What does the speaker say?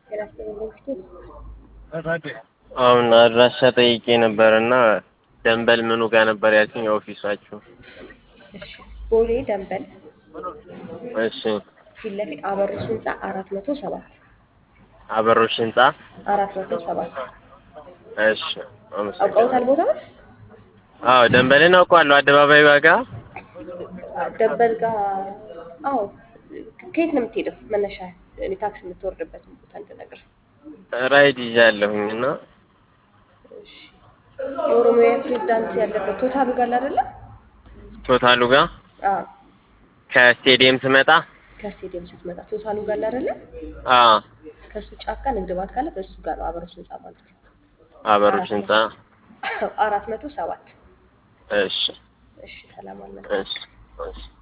አሁን አድራሻ ጠይቄ ነበር እና ደንበል ምኑ ጋር ነበር ያልሽኝ ኦፊሳችሁ? እሺ ቦሌ ደንበል እሺ ፊት ለፊት አበሮች ህንፃ አራት መቶ ሰባት አበሮሽ ህንጻ አራት መቶ ሰባት እሺ አመሰግናለሁ። አውቀውታል ቦታውን? አዎ ደንበልን አውቀዋለሁ። አደባባይ ዋጋ ደንበል ጋር አዎ። ከየት ነው የምትሄደው? መነሻ እኔ ታክሲ የምትወርድበትን ቦታ እንድነግር። ራይድ ይዣለሁኝ እና እሺ የኦሮሚያ ፕሬዝዳንት ያለበት ቶታሉ ጋር አይደለ? ቶታሉ ጋር አዎ ከስቴዲየም ስመጣ ከስቴዲየም ስትመጣ ቶታሉ ጋር አይደለ? አዎ ከሱ ጫካ ንግድ ባንክ ካለ በሱ ጋር ነው አበሮች ህንፃ ማለት ነው። አበሮሽ ህንጻ አራት መቶ ሰባት እሺ እሺ ሰላም አለ እሺ እሺ